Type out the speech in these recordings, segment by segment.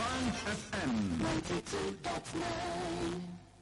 Band FM. 92.9.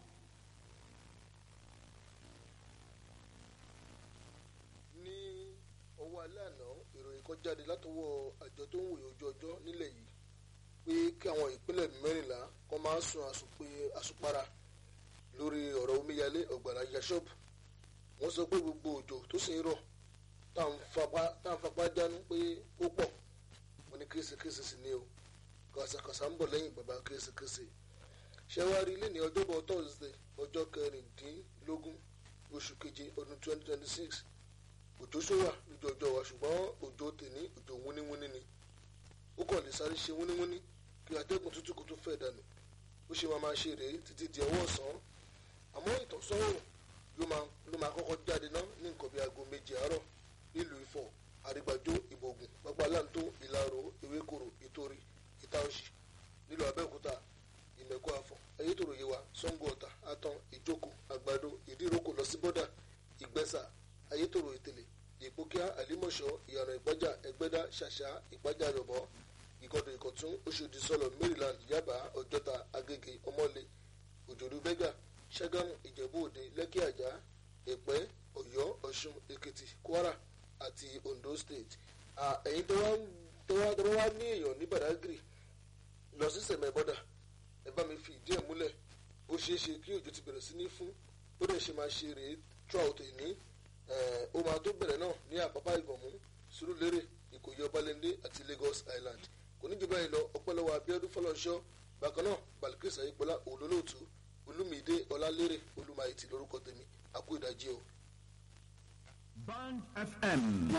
ní ọwọ́ alẹ́ àná ìròyìn kan jáde látọwọ́ àjọ tó ń wòye ojú ọjọ́ nílẹ̀ yìí pé kí àwọn ìpínlẹ̀ mẹ́rìnlá kan máa sun àsùnpé àsùnpara lórí ọ̀rọ̀ omíyalé ọ̀gbàrá yasọ́ọ̀bù wọ́n sọ pé gbogbo òjò tó sì ń rọ̀ tá à ń fapá- tá à ń fapá dánú pé ó pọ̀ wọ́n ní késekése sì ni o kàṣàkàṣà ń bọ̀ lẹ́yìn bàbá késekése ṣẹ́wárí ilé ní ọjọ́bọ̀ thursday ọjọ́ kẹrìndínlógún oṣù keje ọdún twenty twenty six òjò ṣówà lójú ọjọ́ wa ṣùgbọ́n òjò tèní òjò wúníwúní ni ó kàn lè sáré ṣe wúníwúní kí atẹ́gùn tútù kó tó fẹ́ dànù ó ṣe máa máa ṣe rèé títí di ọwọ́ ọ̀sán àmọ́ ìtọ́sọ́rùn ló máa ló máa kọ́kọ́ jáde ná ní nǹkan bíi aago méje àárọ̀ nílùú ifọ̀ àrígbàjò ìbògùn gbàgbàláńtó ìlàró ewékòrò ìtòrí ìtaòṣì nílùú abẹ́òkúta ìmẹ̀kọ àfọ̀ ayétòrò yewa sango ọ̀tà àtàn ìjókòó àgbàdo ìdíròkò lọ sí bọ́dà ìgbẹ́sà ayétòrò ìtẹ̀lé ìpókíà àlímọ̀ṣọ́ ìyànà ìpájà ẹgbẹ́dá ṣàṣà ìpájà yọ̀bọ̀ ìkọdọ̀ ìkọ̀tún oṣòdì sọlọ maryland yaba ọjọ́ta agége ọmọlé òjòdú bẹ́gà ṣàgámù ìjẹ̀bú òde lẹ́kì àjà ẹ̀pẹ́ ọ̀yọ́ ọ̀ṣun èkìtì kwara àti ondo state À, ẹ̀yin tó wá ń- tó wá tó wá ní èèyàn ní badagry lọ sí sẹ̀mẹ̀ bọ́dà ẹ bá mi fi ìdí ẹ̀ múlẹ̀ ó ṣeé ṣe kí òjò ti bẹ̀rẹ̀ sí ní fún ó dẹ̀ ṣe máa ṣe rèé trout ní ó máa tó bẹ̀rẹ̀ náà ní àpápá ìgànmú sùúrùlérè ìkòyí ọbalẹ́ndé àti lagos island kò ní jù báyìí lọ ọpẹ́lọ́wọ́ abiodun fọlọ́nṣọ́ bákan náà balikirisa ayípọ́lá olólóòtú olúmídé ọlálérè olúmayìtì lórúkọ tèmi àkú ìdájí o. Band FM.